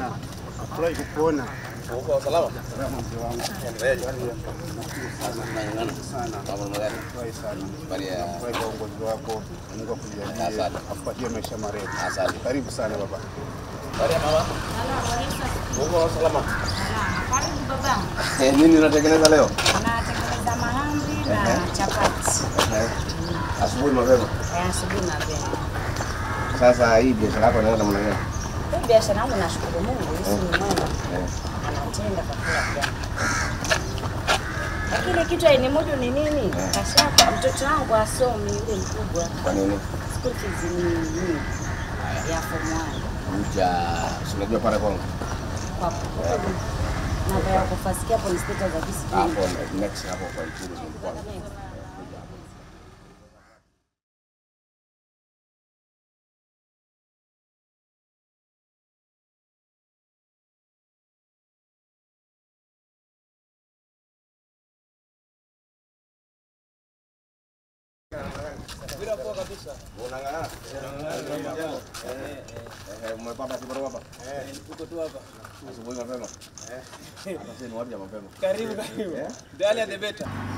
sana. Nafurahi kukuona. Uko salama? Salama mzee wangu. Endeleaje? Nashukuru sana. Nang'ang'ana. Sana. Mambo namna gani? Nafurahi sana. Habari ya Nafurahi kwa uongozi wako. Mungu akujalie. Asante. Akupatie maisha marefu. Asante. Karibu sana baba. habari ya mama? Uko salama? Karibu babangu. Eh, nini unatengeneza leo? Natengeneza mahamri na chapati Eh, Asubuhi mapema. Eh, asubuhi mapema. Sasa hii biashara yako inaenda namna gani? Hii biashara yangu nashukuru Mungu, Yesu ni mwema, Eh, anatenda kwa kila jambo. Lakini kitu aini moja ni nini? Kashapa mtoto wangu asomi yule mkubwa. Kwa nini? School fees ni nini? Ya form 1. Kuja, si unajua pale kwangu. Kwa kweli. Namba ya kufasikia hapo ni state za discipline. Hapo next hapo kwa Ikulu kwangu. Unang'ang'ana? Eh, eh, umepata kibarua hapa? Uko tu hapa. Asubuhi mapema? Hapa si ni wapi ya mapema? Karibu karibu. Eh? The earlier the better.